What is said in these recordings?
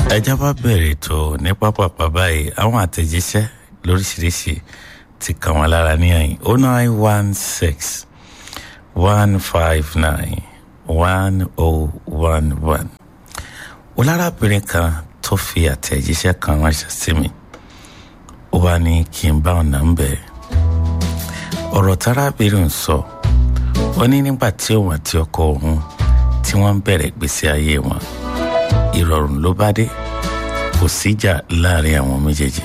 ẹjá bá bẹ̀rẹ̀ tó ní pápápá báyìí àwọn àtẹ̀jíṣẹ́ lóríṣiríṣi ti kàn wọ́n lára ní ẹ̀yìn o nine one six one five nine one oh one one olárábìnrin kan tó fi àtẹ̀jíṣẹ́ kan ránṣẹ́ sí mi ó wá ní kí n bá ọ̀nà ń bẹ̀ ọ̀rọ̀ tárábìnrin sọ ó ní nígbà tí òun àti ọkọ òun tí wọ́n ń bẹ̀rẹ̀ ìgbésí ayé wọn ìrọ̀rùn ló bá dé kò síjà láàrin àwọn méjèèjì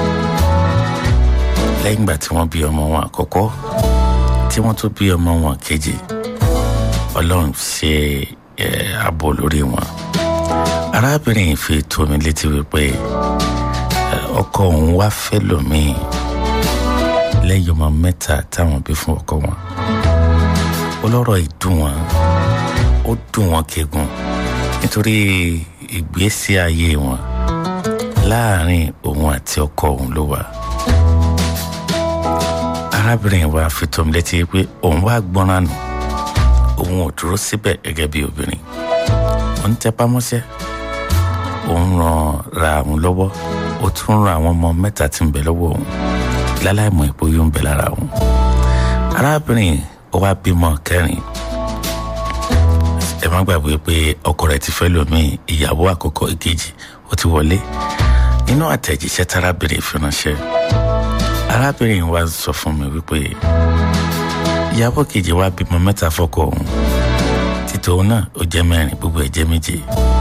lẹ́yìn ìgbà tí wọ́n bí ọmọ wọn àkọ́kọ́ tí wọ́n tó bí ọmọ wọn kejì ọlọ́run ṣe ààbò lórí wọn arábìnrin yìí fi tó mi létí wípé ọkọ òun wá fẹ́ lòmíì lẹ́yìn ọmọ mẹ́ta táwọn bí fún ọkọ wọn ọlọ́rọ̀ ìdùn wọn ó dùn wọn kegun nítorí ìgbésí ayé wọn láàrin òun àti ọkọ òun ló wà arábìnrin wa fi tó mi létí pé òun wá gbọ́nràn nù òun ò dúró síbẹ̀ gẹ́gẹ́ bí obìnrin òun tẹpá mọ́ṣẹ́ òun ràn ra àwọn lọ́wọ́ ó tún ran àwọn ọmọ mẹ́ta tí ń bẹ lọ́wọ́ òun láláìmọ̀ ipò yóò ń bẹ lára òun arábìnrin ó wá bímọ kẹrin ẹ má gbàgbé pé ọkọ rẹ̀ ti fẹ́ lòmíì ìyàwó àkọ́kọ́ ìkejì ó ti wọlé nínú àtẹ̀jíṣẹ́ tárábìnrin fi ránṣẹ́ arábìnrin wa sọ fún mi wípé ìyàwó kejì wa bímọ mẹ́ta fọ́kọ òun títò òun náà ó jẹ́ mẹ́rin gbogbo ẹ̀ jẹ́ méje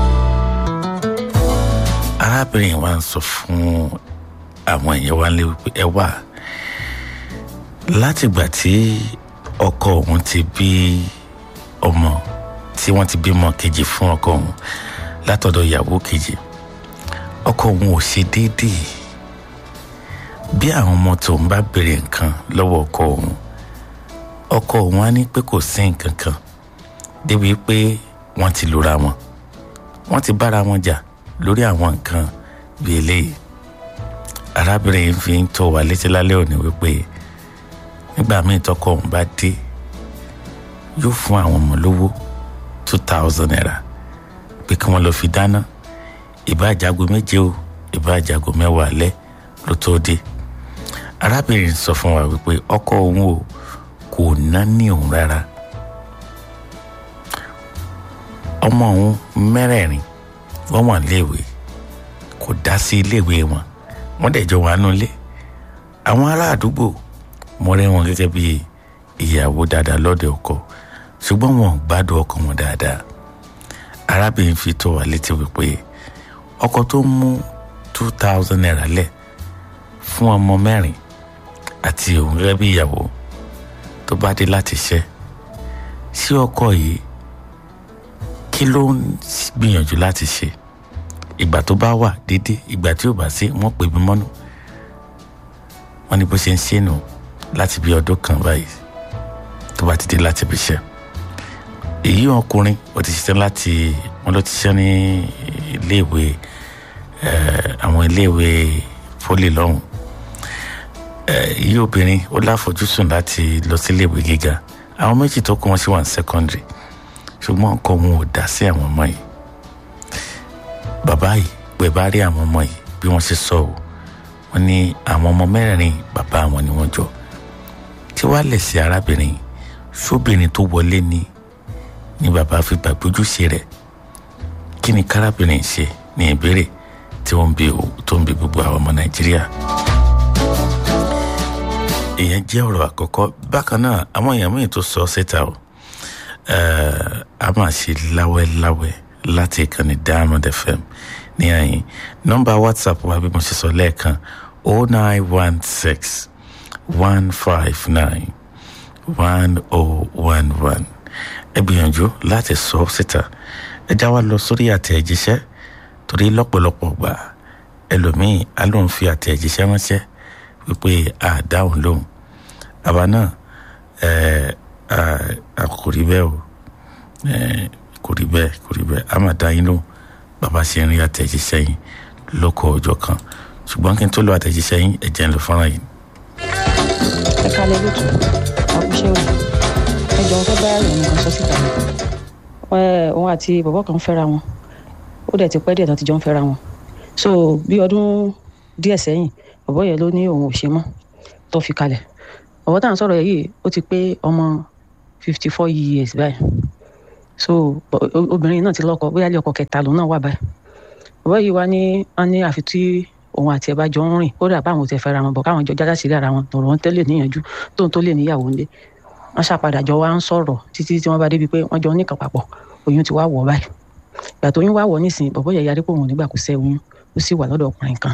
arábìnrin wa ń sọ fún àwọn èèyàn wa lé wípé ẹ wà látìgbà tí ọkọ òun ti bí ọmọ tí wọ́n ti bímọ kejì fún ọkọ òun látọ̀dọ̀ ìyàwó kejì ọkọ òun ò ṣe déédéé bí àwọn ọmọ tòun bá béèrè nǹkan lọ́wọ́ ọkọ òun ọkọ òun á ní pé kò sí nǹkan kan débi pé wọ́n ti lura wọn wọ́n ti bára wọn jà lórí àwọn nǹkan bíi eléyìí arábìnrin fi ń tó wa létí lálẹ́ òní wípé nígbà míì tọkọ òun bá dé yóò fún àwọn ọmọ lówó two thousand naira pé kí wọ́n lọ fi dáná ìbá àjàgò méje o ìbá àjàgò mẹ́wàá alẹ́ ló tó dé arábìnrin sọ fún wa wípé ọkọ òun o kò ná ní òun rárá ọmọ òun mẹ́rẹ̀ẹ̀rin wọ́n wà léèwé kò dá sí iléèwé wọn wọ́n dẹ̀ jọ wà nulẹ̀ àwọn ará àdúgbò mọ̀rẹ́ wọn gẹ́gẹ́ bí ìyàwó dáadáa lọ́dẹ ọkọ ṣùgbọ́n wọn ò gbádùn ọkọ wọn dáadáa arábìnrin fi tó wa létí wípé ọkọ tó mú two thousand naira lẹ̀ fún ọmọ mẹ́rin àti òun gẹ́gẹ́ bí ìyàwó tó bá dé láti ṣẹ́ sí ọkọ yìí kí ló ń gbìyànjú láti ṣe ìgbà tó bá wà dédé ìgbà tí ò bá sí wọ́n pè mí mọ́nú wọ́n ní bó ṣe ń ṣe nù láti bí ọdún kan báyìí tó bá ti dé láti bí iṣẹ́ èyí ọkùnrin ó ti ṣiṣẹ́ láti wọ́n ló ti ṣiṣẹ́ ní iléèwé àwọn iléèwé poli lọ́hùn èyí obìnrin ó láfojúsùn láti lọ sí iléèwé gíga àwọn méjì tó kù wọ́n sì wà ní secondary ṣùgbọ́n ọkọ wọn ò dá sí àwọn ọmọ yìí bàbá yìí pé bá rí àwọn ọmọ yìí bí wọ́n ṣe sọ ọ́ wọ́n ní àwọn ọmọ mẹ́rin bàbá wọn ni wọ́n jọ tí wàá lè ṣe arábìnrin sóbìnrin tó wọlé ní ní bàbá fi gbàgbójúṣe rẹ̀ kí ni kárábìnrin ṣe ní ìbéèrè tí wọ́n ń bi tó ń bi gbogbo àwọn ọmọ nàìjíríà ìyẹn jẹ́ ọ̀rọ̀ àkọ́kọ́ bákan náà àwọn èèyàn míì tó sọ síta o a máa ṣe láwẹ́láwẹ́ láti ìkànnì diamond fm ní àyìn nọ́mbà whatsapp wa bí mo ṣe sọ lẹ́ẹ̀kan o nine one six one five nine one oh one one ẹ gbìyànjú láti sọ síta ẹ já wa lọ sórí àtẹ̀jíṣẹ́ torí lọ́pọ̀lọpọ̀ gbà ẹlòmíì á lóun fi àtẹ̀jíṣẹ́ ránṣẹ́ wípé àdáhùn lóhùn àbá náà ẹ kò rí bẹ́ẹ̀ o kò rí bẹ́ẹ̀ kò rí bẹ́ẹ̀ a máa dá yín lóhùn bàbá ṣe ń rí àtẹ̀jíṣẹ́ yín lóko ọjọ́ kan ṣùgbọ́n kí n tó lo àtẹ̀jíṣẹ́ yín ẹ̀jẹ̀ ń lọ fọ́nrán yìí. ẹ kálẹ̀ lótú àkúṣe o ẹ jọ fẹ́ bá ìròyìn kan sọ síta òun àti bọ̀bọ̀ kan fẹ́ra wọn ó dẹ̀ ti pẹ́ díẹ̀ tán ti jọ ń fẹ́ra wọn so bí ọdún díẹ̀ sẹ́yìn bọ̀bọ́ yẹn ló ní òun ò ṣe mọ́ tó fi kalẹ̀ bọ̀bọ́ tá à ń sọ̀rọ̀ yìí ó ti pé ọmọ fifty four years báyìí so bọ- o- obìnrin náà ti lọ́kọ bóyá ilé ọkọ kẹta lòun náà wà báyìí bọ̀bọ́ yìí wá ní wọ́n ní àfi tí òun àti ẹ̀ bá jọ ń rìn kódà báwọn ò tẹ̀ fẹ́ra wọn bọ̀ káwọn jọ jáde sílẹ̀ ara wọn lọ̀rọ̀ wọn tẹ́lẹ̀ níyànjú tóun tó lè níyàwó ńlé wọ́n ṣàpadà jọ wá ń sọ̀rọ̀ títí tí wọ́n bá débi pé wọ́n jọ níkan papọ̀ oyún ti wá wọ̀ báyìí ìgbà tó oyún wá wọ̀ nísìnyí bọ̀bọ́ yẹ̀ yarí pé òun ò nígbà kó sẹ́ oyún ó sì wà lọ́dọ̀ ọkùnrin kan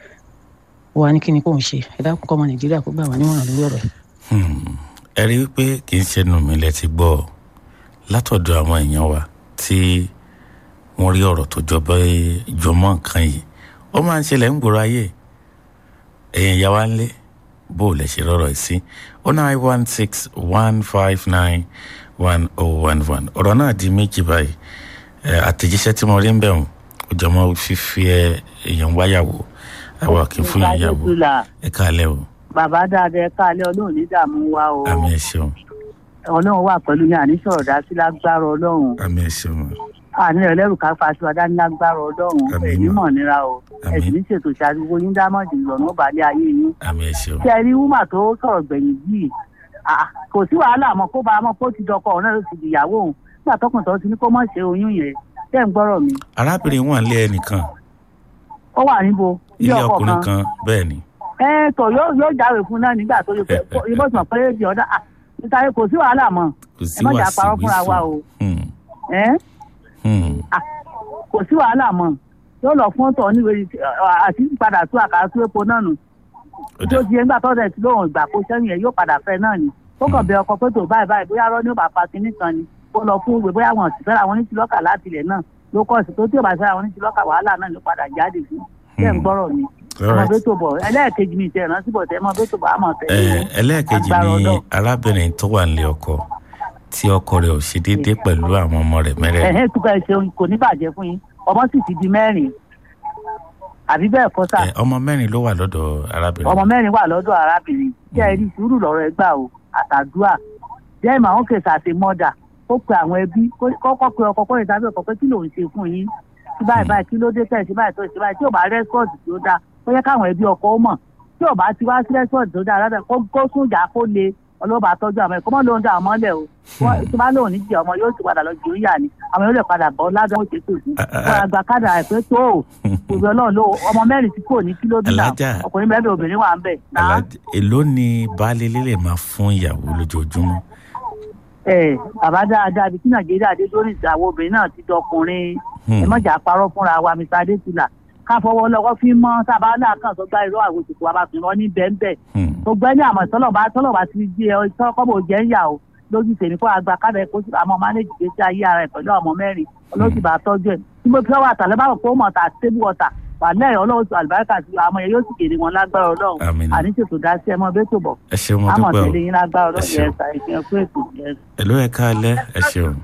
ó wá ní kí ni kóun ṣe ẹ dákun kọ́ ọmọ nàìjíríà kó gbà wá nímọ̀ràn lórí ọ̀rọ̀ yìí. Hmm. ẹ rí i pé kì í ṣẹnu mi lẹ ti gbọ́ ọ látọ̀dọ̀ àwọn èèyàn wa tí wọ́n rí ọ̀rọ̀ tó jọ bẹ́ẹ̀ jọmọ́ nǹkan yìí ó máa ń ṣẹlẹ̀ ń gbòòrò ayé ẹ̀yìn ìyá wa ń lé bó o lè ṣe rọrọ̀ yìí sí ó nine one six one five nine one oh one one ọ̀rọ̀ náà di méjì báyìí ẹ, àtẹ̀jíṣẹ́ tí mo rí ń bẹ̀ wọ́n ó jọ mọ́ fífi ẹ èèyàn wáyàwó àwa kì í fún yàn yàwó ẹ káàlẹ́ o bàbá dáadáa ẹ káàlẹ́ ọlọ́run ní dààmú wa o àmì ẹ ṣeun ọlọ́run wà pẹ̀lú yín àní sọ̀rọ̀ dá sí lágbára ọlọ́run àmì ẹ ṣeun àní ẹlẹ́rù ká fa aṣọ adání lágbára ọlọ́run Àmín. ẹ̀mí mọ̀ nira o Àmín. ẹ̀sìn ní ṣètò ìṣàdúgbò yín dámọ̀dì lọ́nà balẹ̀ ayé yín àmì ẹ ṣeun tí ẹ rí wúmà tó sọ̀rọ̀ gbẹ̀yìn yìí ah, kò sí wàhálà mọ́ kó bá a mọ́ kó ti dọkọ ọ̀hún náà ló ti dìyàwó òun nígbà tọkùn tó ti ní kó mọ̀ ṣe oyún yẹn tẹ́ ń gbọ́rọ̀ mi arábìnrin wà lé ẹnìkan ó wà níbo ilé ọkùnrin kan bẹ́ẹ̀ ni ẹ tọ yóò yóò jáwèé fún náà nígbà tó yẹ pé ìbọn sọ pé di ọdá ah, nítorí kò sí wàhálà mọ́ kò ẹ sí má jà wàásù parọ́ fúnra wa o Hmm, ẹ hmm. kò sí wàhálà mọ́ yóò lọ fún tọ níwèé àti padà tú àkàrà tú epo náà nù Ó tó dà. di ẹgbà tó dẹ̀ tí lóun ìgbà kó sẹ́yìn ẹ̀ yóò padà fẹ́ náà ni ó kàn bẹ ọkọ pé tó báyìí báyìí bóyá rọ́ ní ò bá pa kinní kan ni kó lọ fún ìwé bóyá wọn ò sì fẹ́ra wọn ní tìlọ́kà láti ilẹ̀ náà ló kọ́ sí tó tí ò bá fẹ́ra wọn ní tìlọ́kà wàhálà náà ló padà jáde fún bẹ́ẹ̀ ń gbọ́rọ̀ mi All ọmọ right. bẹ́ẹ̀ tó bọ̀ ẹlẹ́ẹ̀kejì mi ìtẹ̀ rántí bọ̀ tẹ́ ọmọ bẹ́ẹ̀ tó bọ̀ àmọ̀ tẹ̀lé Ẹ, wọn. ẹlẹ́ẹ̀kejì Agbára ni Ọlọ́run. arábìnrin tó wà nílé ọkọ tí ọkọ rẹ̀ ò ṣe déédéé pẹ̀lú àwọn ọmọ rẹ̀ mẹ́rẹ̀ẹ̀rin ẹ̀hẹ́ tó bẹ́ẹ̀ ṣe kò ní bàjẹ́ fún yín ọmọ sì ti di mẹ́rin àbí bẹ́ẹ̀ kọ́ sà Ẹ, ọmọ mẹ́rin ló wà lọ́dọ̀ arábìnrin ọmọ mẹ́rin wà lọ́dọ̀ arábìnrin tí ẹ rí sùúrù lọ́rọ̀ ẹ gbà o àtàdúà jẹ́ ìmọ̀ àwọn kèsì àti mọ́dà ó pe àwọn ẹbí kó- kọ́kọ́ pe ọkọ kọ́ ìdájọ́ ọkọ pé kí lòun ṣe fún yín tí báyìí báyìí kí ló dé tẹ̀ sí báyìí tó ṣe báyìí tí ò bá rẹ́sọ̀tì tó dáa ó yẹ káwọn ẹbí ọkọ ó mọ̀ tí ò bá ti wá sí rẹ́sọ̀tì tó dáa rárá kó kó sún ìjà kó le ọlọ́ba tọ́jú àwọn ẹ̀kọ́ mọ́ lóun dá àwọn mọ́lẹ̀ o Wọ́n- tí bá lóun ní jẹ ọmọ yóò ti padà lọ jù ú yà ni àwọn yóò lè padà bọ́ ládùn ó ṣe pè fún Ah, ah, wọn àgbà kádà ẹ̀ pé tó o òbí ọlọ́run ló ọmọ mẹ́rin tí kò ní kí ló dín náà Alájà. ọkùnrin bẹ́ẹ̀ bẹ́ẹ̀ obìnrin wà ń bẹ̀ náà Alájẹ- èló ni baálé ilé lè máa fún ìyàwó lójoojúmọ́ ẹ bàbá dáadáa bí kí nàìjíríà dé lórí ìsàwọ̀ obìnrin náà ti dọkùnrin Hmm. ẹ mọ̀jà parọ́ fúnra wa mr adétúlà ká fọwọ́ lọ́wọ́ fi mọ́ sábà láàkàn tó gbá irọ́ àwọn òṣèlú abàfin wọn ní bẹ́ẹ̀ Hmm. gbogbo ẹni àmọ̀ tọ́lọ̀bá tọ́lọ̀bá ti di ẹ tọ́kọ́bọ̀ jẹ́ ń yà o lójú tèmi kó àgbà kádà ẹ̀ kó sì àmọ́ mánéjì gbèsè ayé ara ẹ̀ pẹ̀lú ọmọ mẹ́rin olóòtú bá tọ́jú ẹ̀ tí mo fi ọwọ́ àtàlẹ́ bá wọ̀ pé ó mọ̀ ta tébù ọ̀tà wà lẹ́yìn ọlọ́run tó àlùbáríkà sí àmọ́ yẹn yóò sì kéde wọn lágbára ọlọ́run Àmín. àní ṣètò dá sí ẹ mọ́ bẹ́ẹ̀ tó bọ̀ ẹ ṣeun mo àmọ̀ dúpẹ́ o tẹ̀lé yín lágbára ọlọ́run Ẹ ṣeun. yẹn ṣà ìfihàn fún ètò yẹn. èló ẹ káalẹ́ ẹ ṣeun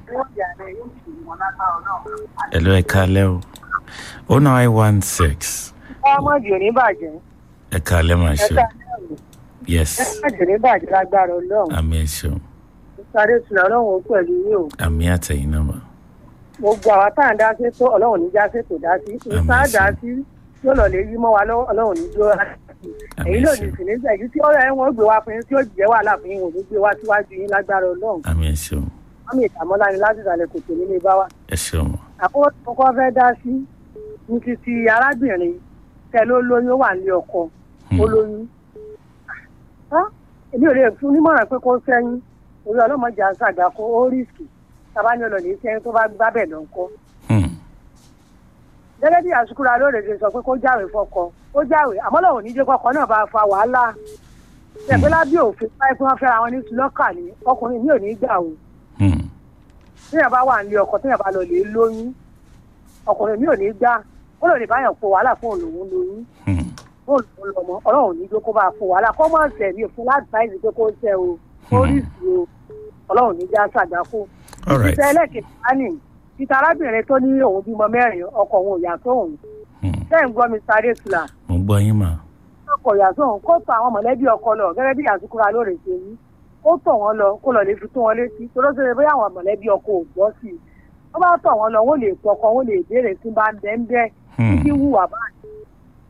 èló ẹ káalẹ́ o ó nine one six ọmọ jòní bàjẹ́ ẹ káalẹ́ máa ṣe ẹ̀ka yes ẹ̀ka jòní bàjẹ́ lágbára ọlọ́run àmì ẹ ṣeun sáré tùnà ọlọ́run ó pẹ̀lú yín o àmì àtẹ̀yìn náà mà gbogbo àwa tá à ń dá sí tó ọlọ́run ní já sí tó dá sí Àmín, ìta dá àṣẹ. sí yóò lọ lè yí mọ́ wa lọ́wọ́ ọlọ́run ní dúró rárá Àmín, èyí ló ní àṣẹ. sì ní èyí tí ọ̀rọ̀ ẹ̀ wọ́n gbé wá fún yín tí ó jẹ́ wàhálà fún yín ò ní gbé wá síwájú yín lágbára ọlọ́run àmì ẹ ṣeun mọ́mí ìtàmọ́lá ni láti ìsàlẹ̀ kòtò nílé bá wa ẹ ṣeun àkọ́kọ́ tí mo kọ́ fẹ́ dá sí ní ti ti arábìnrin tẹ ló lóyún ó wà nílé ọkọ ó lóyún Ah, èmi ò lè fún nímọ̀ràn pé kó sẹ́yìn orí ọlọ́mọdé àṣàgbà kó ó rísìkì tábà ní ọlọ́lẹ̀ sẹ́yìn tó bá gbá bẹ̀ lọ ńkọ́ Hmm. gẹ́gẹ́ bí àsukúra lóore ṣe sọ pé kó jáwèé fọkọ ó jáwèé àmọ́ lọ́wọ́ ní jẹ́ kọ́kọ́ náà bá fa wàhálà ṣẹ̀pẹ́ lábẹ́ òfin báyìí pé wọ́n fẹ́ra wọn ní sùlọ́kà ní ọkùnrin mi ò ní gbà o Hmm. téèyàn bá wà nílé ọkọ téèyàn bá lọ lè lóyún ọkùnrin mi ò ní gbà ó lò ní báyọ̀ fún wàhálà fún òun lóyún Hmm. fún òun lọmọ ọlọ́run ní jókòó bá fún wàhálà kọ́ mọ̀ ṣẹ̀ mí fún láti báyìí pé kó ṣẹ́ o ó rí sí o ọlọ́run ní já ṣàgbákò. all right ìṣẹ́ ẹlẹ́kẹ̀ẹ́ wá ní títa arábìnrin tó ní òun bímọ mẹ́rin ọkọ òun ò yà sóhun Hmm. bẹ́ẹ̀ ń gbọ́ mi sáré tula mo gbọ́ yín mà ọkọ yà sóhun kó tọ̀ àwọn mọ̀lẹ́bí ọkọ lọ gẹ́gẹ́ bí àsukúra lóore ṣe yí ó tọ̀ wọ́n lọ kó lọ lè fi tó wọn létí tó ló ṣe bóyá àwọn mọ̀lẹ́bí ọkọ ò gbọ́ sí i wọ́n bá tọ̀ wọ́n lọ wọ́n lè pọkọ wọ́n lè béèrè tí bá ń bẹ́ ń bẹ́ Hmm. títí wùwà báyìí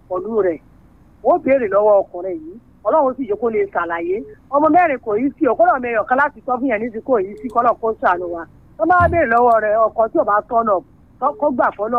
pọ̀lú rẹ̀ wọ́n béèrè lọ́wọ́ ọkùnrin yìí ọlọ́run sì yẹ kó lè ṣàlàyé ọmọ mẹ́rin kò yí sí ọkọ́lọ́ mẹ́rin ọ̀kan láti sọ fún yẹn ní ti kò yí sí kọ́lọ́ kó ṣàánú wa tó máa béèrè lọ́wọ́ rẹ̀ ọkọ tí ò bá tọ́nà kó gbà fọ́lọ́